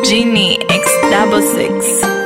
Genie X double six.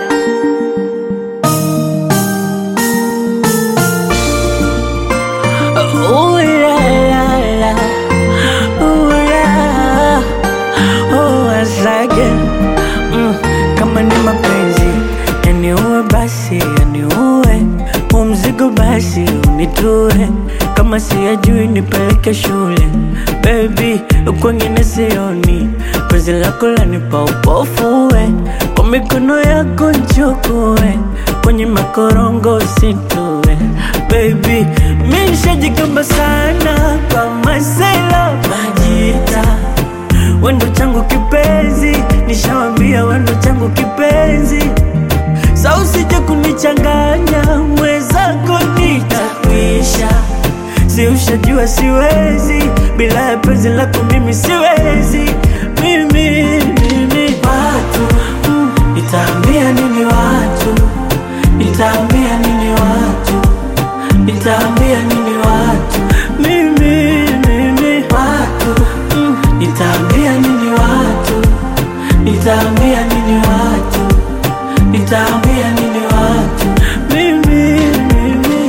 Ooh la la la, ooh la, oh asage mm, kama ni mapenzi yaniue basi yaniue, huu mzigo basi unitue, kama siyajui nipeleke shule baby, kwengine sioni, penzi lako lanipa upofuwe, kwa mikono yako nchukue, kwenye makorongo usitue baby, mi nishajikamba sana kwa masela majita wendo changu kipenzi, nishawambia wendo changu kipenzi, sa usije kunichanganya mwenzako nitakwisha, si ushajua siwezi bila ya penzi lako mimi siwezi mimi, mimi. Watu mm, nitaambia nini watu, nitaambia nini watu, nitaambia nini watu mimi, mimi. Watu mm, nitaambia nini watu, nitaambia nini watu, nitaambia nini watu mimi, mimi.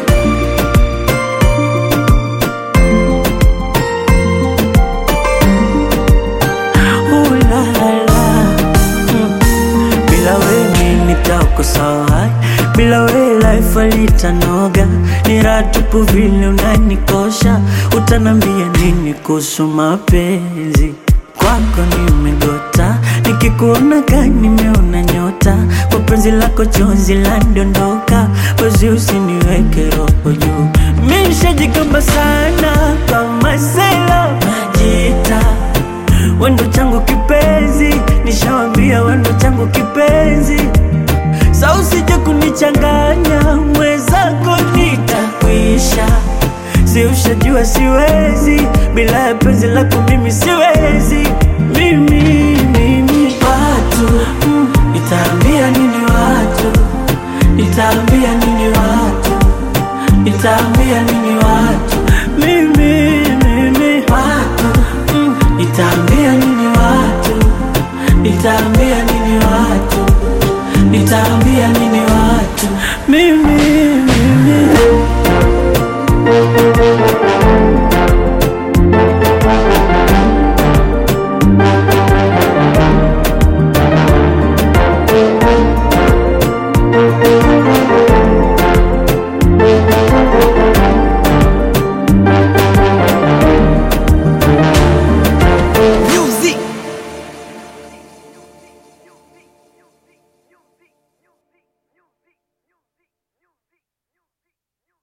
Ooh la la, mm. Bila wewe nitakosa bila wewe life alitanoga, ni raha tupu vile unanikosha. Utanambia nini kuhusu mapenzi? Kwako nimegota, nikikuona ka nimeona nyota, kwa penzi lako chozi landondoka, wezi usiniweke roho juu. Mi nishajikamba sana kwa masela majita wendo changu kipenzi, nishawambia wendo changu kipenzi, sa usije kunichanganya mwenzako nitakwisha, si ushajua siwezi bila ya penzi lako mimi siwezi